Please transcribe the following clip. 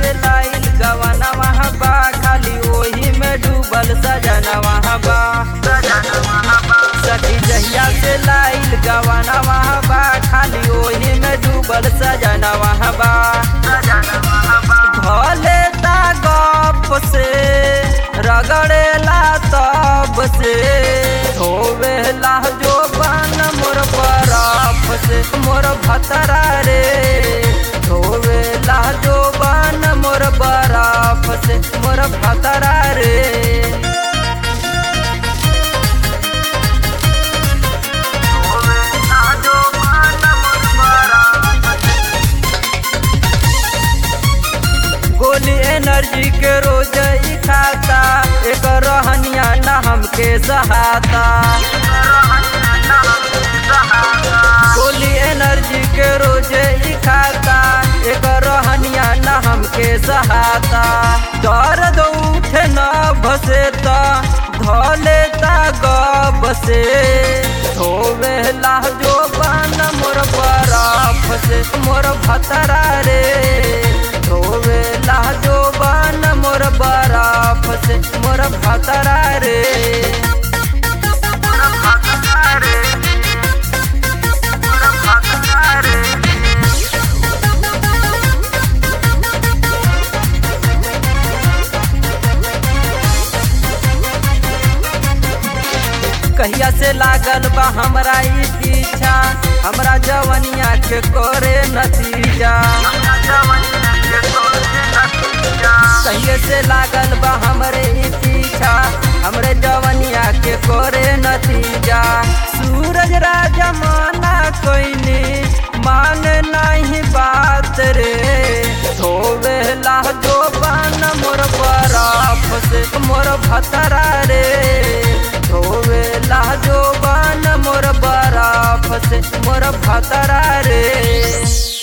से लाइल गवाना वहाँ बा खाली ओही में डूबल सजना वहाँ बा सखी जहिया से लाइल गवाना वहाँ बा खाली ओही में डूबल सजना वहाँ बा भले ता गप से रगड़ेला तब से धोवेला जो बन मोर बरफ से मोर भतरा रे धोवेला जो बन मोर बरफ से मोर भतरा रे गोली एनर्जी के रोज ही खाता एक रहनिया न हमके सहाता गोली एनर्जी के रोज ही खाता एक रहनिया न हमके सहाता दर्द उठे न भसे त धले ता गब से धोवेला जो बन मोर बरफ से मोर भतरा रे धोवेला जो बन मोर बरफ से मोर भतरा रे कहिया से लागल बा हमरा ई पीछा हमरा जवनिया के करे नतीजा कहिए से लागल बा हमरे ई पीछा हमरे जवनिया के करे नतीजा सूरज राजा माना कोइनी मान नहीं बात रे धोवेला जो बन मोर बरफ से मोर भतरा रे धोवेला जो बन मोर बरफ से मोर भतरा रे